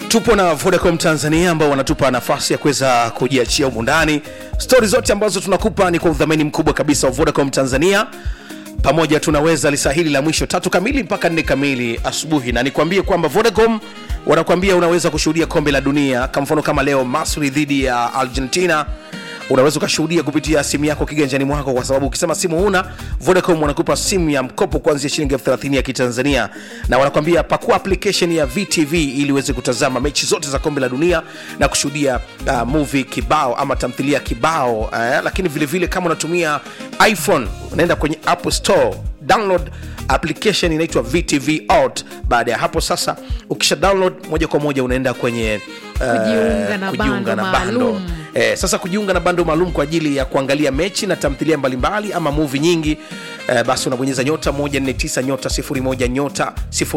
tupo na vodacom tanzania ambao wanatupa nafasi ya kuweza kujiachia humu ndani stori zote ambazo tunakupa ni kwa udhamini mkubwa kabisa wa vodacom tanzania pamoja tunaweza lisaa hili la mwisho tatu kamili mpaka nne kamili asubuhi na nikwambie kwamba vodacom wanakuambia unaweza kushuhudia kombe la dunia kwa mfano kama leo masri dhidi ya argentina unaweza ukashuhudia kupitia simu yako kiganjani mwako kwa sababu ukisema simu huna vodacom wanakupa simu ya mkopo kuanzia shilingi elfu thelathini ya kitanzania na wanakwambia pakua application ya vtv ili uweze kutazama mechi zote za kombe la dunia na kushuhudia uh, movie kibao ama tamthilia kibao eh, lakini vilevile vile kama unatumia iphone unaenda kwenye apple store download application inaitwa vtv out baada ya hapo sasa ukisha download moja kwa moja unaenda kwenye uh, Kujiunga na kujiunga bando na bando maalum. Eh, sasa kujiunga na bando maalum kwa ajili ya kuangalia mechi na tamthilia mbalimbali ama muvi nyingi eh, basi unabonyeza nyota 149 nyota 01 nyota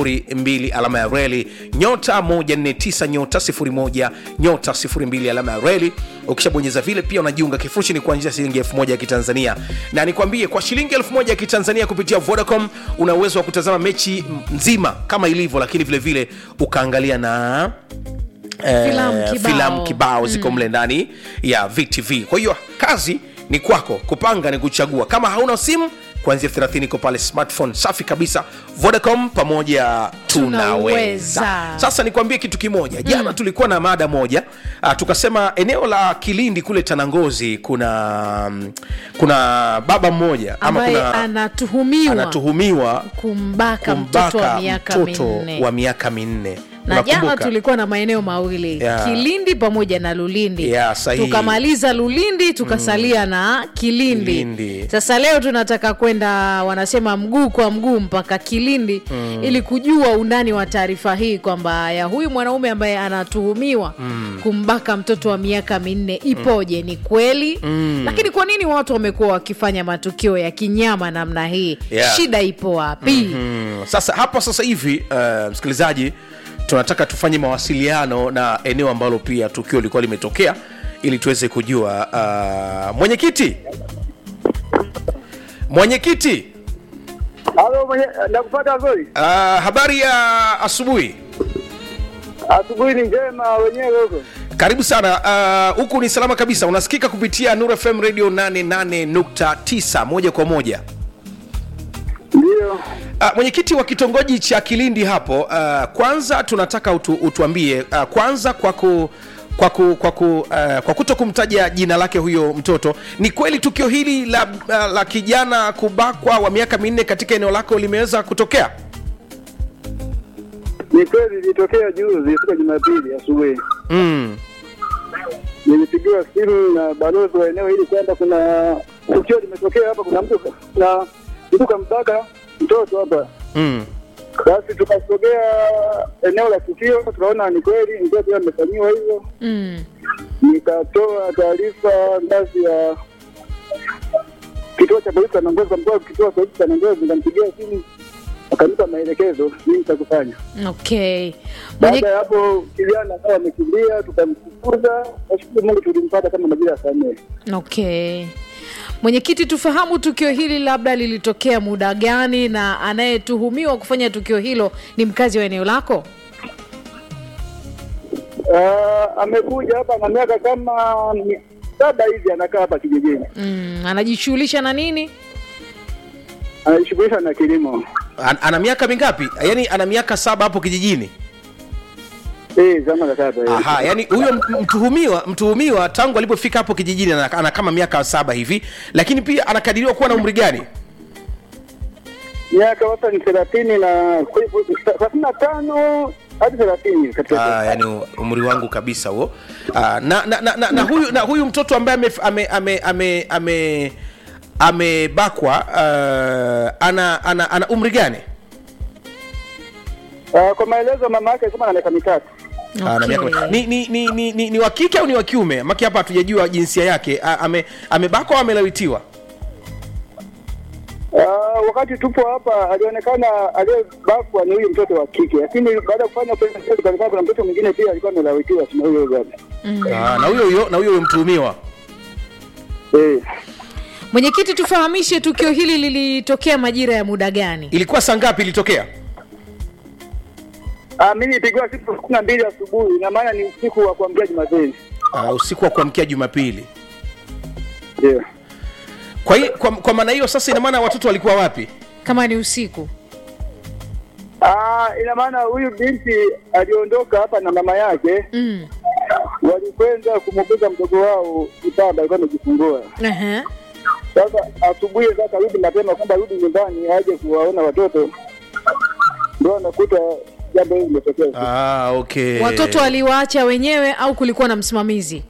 02 alama ya reli nyota 149 nyota 01 nyota 02 alama ya reli ukishabonyeza vile pia unajiunga kifurushi ni kuanzia shilingi 1000 ya kitanzania na nikwambie kwa shilingi 1000 ya kitanzania kupitia vodacom una uwezo wa kutazama mechi nzima kama ilivyo lakini vile vile ukaangalia na eh, Filamu kibao. filamu kibao ziko mle ndani ya vtv kwa hiyo kazi ni kwako kupanga ni kuchagua kama hauna simu kuanzia 30 iko pale smartphone safi kabisa vodacom pamoja tunaweza Tunaweza. sasa nikwambie kitu kimoja jana mm. tulikuwa na mada moja uh, tukasema eneo la kilindi kule tanangozi kuna mm, kuna baba mmoja ama ambaye kuna anatuhumiwa anatuhumiwa kumbaka, mtoto wa kumbaka miaka mtoto minne wa miaka minne na jana Unakumbuka? tulikuwa na maeneo mawili Yeah. kilindi pamoja na lulindi Yeah, sahihi. tukamaliza lulindi tukasalia na kilindi. Kilindi. sasa leo tunataka kwenda wanasema mguu kwa mguu mpaka kilindi ili kujua undani wa taarifa hii kwamba ya huyu mwanaume ambaye anatuhumiwa kumbaka mtoto wa miaka minne ipoje ni kweli lakini kwa nini watu wamekuwa wakifanya matukio ya kinyama namna hii Yeah. shida ipo wapi Mm, sasa hapa sasa hivi uh, msikilizaji tunataka tufanye mawasiliano na eneo ambalo pia tukio lilikuwa limetokea ili tuweze kujua uh, mwenyekiti mwenyekiti Halo, mwenye nakupata vizuri. uh, habari ya asubuhi Asubuhi ni njema wenyewe huko. karibu sana uh, huku ni salama kabisa unasikika kupitia nur fm radio 88.9 moja kwa moja Ndio. Uh, mwenyekiti wa kitongoji cha Kilindi hapo uh, kwanza tunataka utu, utuambie uh, kwanza kwa ku kwa, ku, kwa, ku, uh, kwa kuto kumtaja jina lake huyo mtoto ni kweli tukio hili la, uh, la kijana kubakwa wa miaka minne katika eneo lako limeweza kutokea Ni kweli ilitokea juzi siku ya Jumapili asubuhi. mm. Nilipigiwa simu na balozi wa eneo hili kwamba kuna tukio limetokea hapa, kuna mtu na mtu kambaka mtoto hapa. Mm. Basi tukasogea eneo la tukio, tukaona ni kweli mtoto huyo amefanyiwa hivyo. mm. Nikatoa taarifa ngazi ya kituo cha polisi Tanangozi, kwa mkoa wa kituo cha polisi Tanangozi, nikampigia simu akanipa maelekezo nini cha kufanya. okay Baada Mwenye, ya hapo kijana akawa amekimbia, tukamfukuza. Nashukuru Mungu tulimpata kama majira ya saa nne. okay mwenyekiti tufahamu tukio hili labda lilitokea muda gani na anayetuhumiwa kufanya tukio hilo ni mkazi wa eneo lako Ah, amekuja hapa na miaka kama mi- saba hivi, anakaa hapa kijijini, mm, anajishughulisha na nini anajishughulisha na kilimo. An, ana miaka mingapi yaani ana miaka saba hapo kijijini Eh, zama za saba hivi. Aha, yani huyo m- mtuhumiwa mtuhumiwa tangu alipofika hapo kijijini ana, ana kama miaka saba hivi lakini pia anakadiriwa kuwa na umri gani miaka wastani thelathini na thelathini na tano hadi thelathini katika Ah, yani umri wangu kabisa huo Ah, na, na, na, na, na huyu na huyu mtoto ambaye ame ame ame ame ame amebakwa uh, ana, ana ana umri gani Ah, kwa maelezo mama yake alisema na miaka mitatu. Ana miaka Okay. ni, ni, ni, ni, ni, ni wa kike au ni wa kiume maki hapa hatujajua jinsia yake Ah, ame amebakwa au amelawitiwa Ah, wakati tupo hapa alionekana aliyebakwa ni huyu mtoto wa kike, lakini baada ya kufanya upelelezi tukaonekana kuna mtoto mwingine pia alikuwa amelawitiwa na huyo baba. Ah, na huyo huyo na huyo huyo mtuhumiwa Eh, mwenyekiti tufahamishe tukio hili lilitokea majira ya muda gani ilikuwa saa ngapi ilitokea Ah, mimi nilipigwa siku kumi na mbili asubuhi, ina maana ni usiku wa kuamkia Jumapili. uh, usiku wa kuamkia jumapili Ndio. kwa, hi, kwa, kwa maana hiyo sasa ina maana watoto walikuwa wapi kama ni usiku Ah, ina maana huyu binti aliondoka hapa na mama yake, mm. walikwenda kumuguza mdogo wao kitanda, alikuwa amejifungua. Aha. Sasa asubuhi sasa rudi mapema kwamba rudi nyumbani aje kuwaona watoto, ndio anakuta jambo hili limetokea. ah, okay. watoto waliwaacha wenyewe au kulikuwa na msimamizi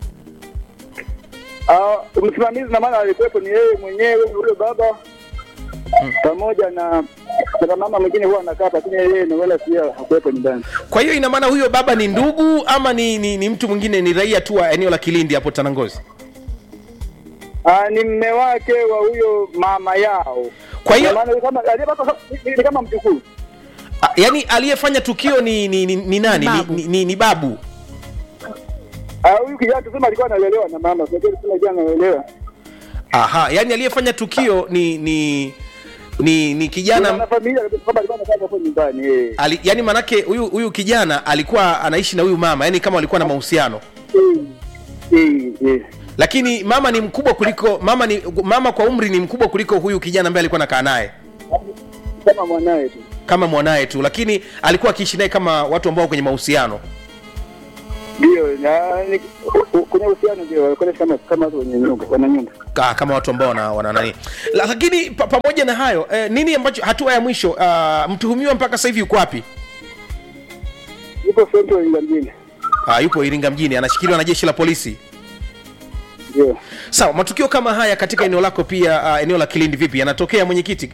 Ah, msimamizi na maana alikuwepo ni yeye mwenyewe huyo baba pamoja na na mama mwingine huwa anakaa, lakini yeye na wala pia hakuwepo nyumbani. kwa hiyo ina maana huyo baba ni ndugu ama ni, ni, ni mtu mwingine ni raia tu wa eneo la kilindi hapo tanangozi Ah, ni mme wake wa huyo mama yao. Kwa hiyo- Na maana kama aliyepata ni, ni kama mjukuu. ah, yaani aliyefanya tukio ni, ni, ni, ni nani Babu. Ni, ni, ni babu Ah, huyu kijana tuseme alikuwa analelewa na mama, sio tuseme kijana analelewa. aha yaani aliyefanya tukio ni ni ni, ni kijana Na familia kwamba alikuwa anakaa hapo nyumbani eh. ali, yani manake huyu huyu kijana alikuwa anaishi na huyu mama yani kama walikuwa na mahusiano Eh, eh. lakini mama ni mkubwa kuliko mama ni mama kwa umri ni mkubwa kuliko huyu kijana ambaye alikuwa nakaa naye Kama mwanae tu. kama mwanaye tu lakini alikuwa akiishi naye kama watu ambao kwenye mahusiano Ndio, na ni- u- u- kwenye uhusiano ndio walikuwa kama kama watu wenye nyumba, wana nyumba. Ka, kama watu ambao wana, wana nani La- lakini pa, pamoja na hayo eh, nini ambacho hatua ya mwisho uh, mtuhumiwa mpaka sasa hivi yuko wapi Yuko Central Iringa mjini. uh, yupo iringa mjini anashikiliwa na jeshi la polisi Ndio. sawa matukio kama haya katika eneo lako pia uh, eneo la kilindi vipi yanatokea mwenyekiti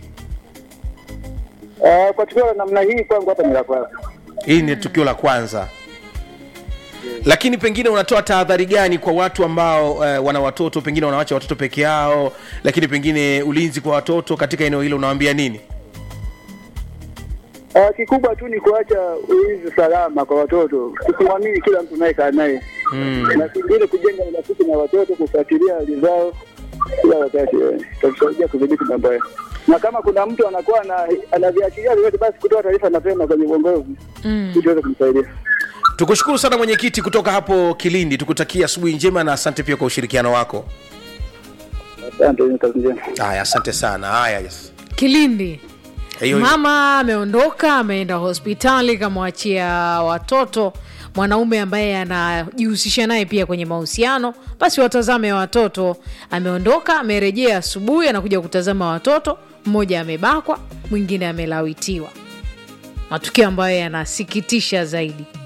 Ah, kwa tukio la namna hii kwangu hapa ni la kwanza. hili ni tukio la kwanza lakini pengine unatoa tahadhari gani kwa watu ambao uh, wana watoto pengine wanawacha watoto peke yao lakini pengine ulinzi kwa watoto katika eneo hilo unawaambia nini Ah, kikubwa tu ni kuacha ulinzi salama kwa watoto, kusimamini kila mtu nayekaa naye mm. na kingine kujenga urafiki na watoto, kufuatilia hali zao kila wakati, eh, itatusaidia kudhibiti mambo hayo. Na kama kuna mtu anakuwa ana- anaviachilia vyote, basi kutoa taarifa mapema kwenye uongozi mm. ili tuweze kumsaidia. tukushukuru sana mwenyekiti kutoka hapo kilindi tukutakia asubuhi njema na asante pia kwa ushirikiano wako Asante, ni kazi njema. haya asante sana haya yes. kilindi hiyo mama ameondoka ameenda hospitali kamwachia watoto mwanaume ambaye anajihusisha naye pia kwenye mahusiano basi watazame watoto ameondoka amerejea asubuhi anakuja kutazama watoto mmoja amebakwa mwingine amelawitiwa matukio ambayo yanasikitisha zaidi